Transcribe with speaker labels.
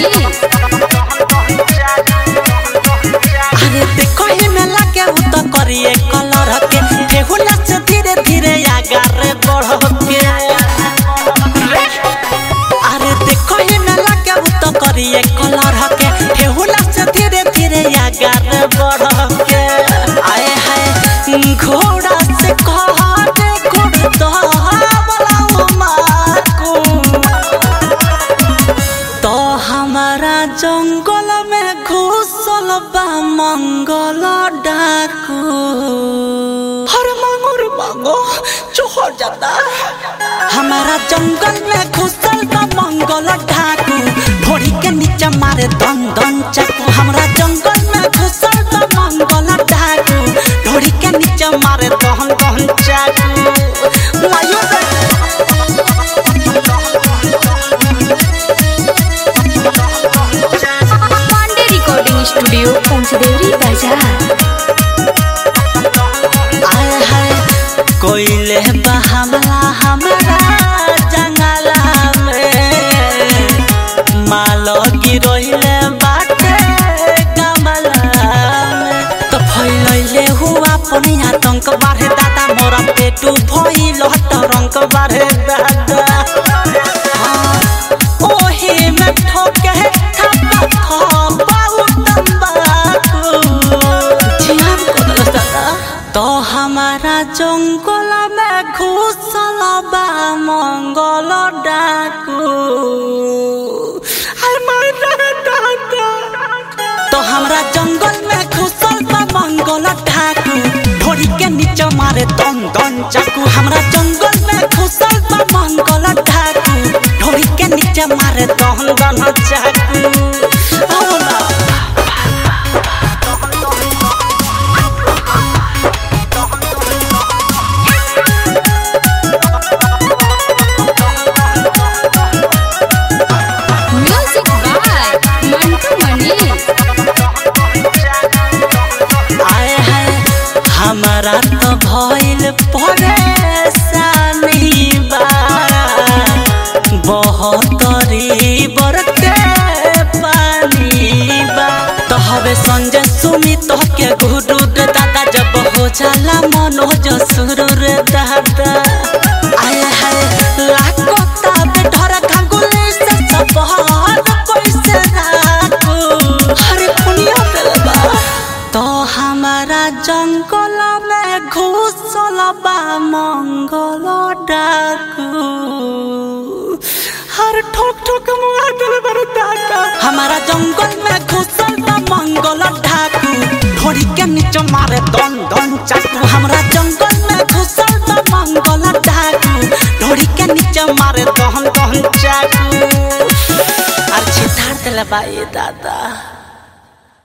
Speaker 1: अरे देखो ही में लगे उ तो करिए कलर के फेहुला से धीरे धीरे आगारे बढ़ के अरे देखो ही में लगे उ तो करिए कलर के फेहुला से धीरे धीरे आगारे बढ़ के आए हाय घोड़ा से कहने घोड़ तो वाला माकू तो हमारा जंगल में घुसल बा मंगल डाकू हर मांगो रे मांगो चोहर जाता हमारा जंगल में घुसल बा मंगल डाकू भोरी के नीचे मारे दन दन चाकू हमारा जंगल में घुसल बा मंगल डाकू भोरी के नीचे मारे दन दन चाकू लायो रे
Speaker 2: पांडे रिकॉर्डिंग स्टूडियो पंचदेवरी बाजार
Speaker 1: आए हाय कोइले बा हमला हमरा जंगला में मालो गिरोइले बाटे कमला में तो फैलैले हुआ अपने आतंक बाढ़े दादा मोरा पेटू भइल हट रंग बाढ़े दादा हाँ, ओही में ठोके थप्पा थप्पा तंबाकू ध्यान कर दादा तो हमारा जंगल में घुसल बा मंगल डाकू अरे मारा दादा तो हमरा जंगल में घुसल बा मंगल डाकू ढोरी के नीचे मारे दन दन चाकू हमरा जंगल में घुसल बा मंगल डाकू ढोरी के नीचे मारे दन दन चाकू आओ ना
Speaker 2: म्यूजिक बाय मंटू मनी
Speaker 1: आए हाय हमारा तो भइल परेशानी बा बहतरी बरके पानी बा तो हवे संजय सुमी तो के गुरु रे दादा जब हो जाला मनोज सुरुर दादा आए हाय लाखो ताब ढर खंगुली से सब हाथ कैसे राखू हरे पुनिया बेलबा तो हमारा जंगल में घुसल बा मंगल डाकू हर ठोक ठोक मुआ दिल बर दादा हमारा जंगल में घुसल बा मंगल डाकू ढोरी के नीचे मारे दन दन चाकू हमारा जंगल में घुसल बा मंगल डाकू ढोरी के नीचे मारे दन दन चाकू अरे छितार दिल बा ये दादा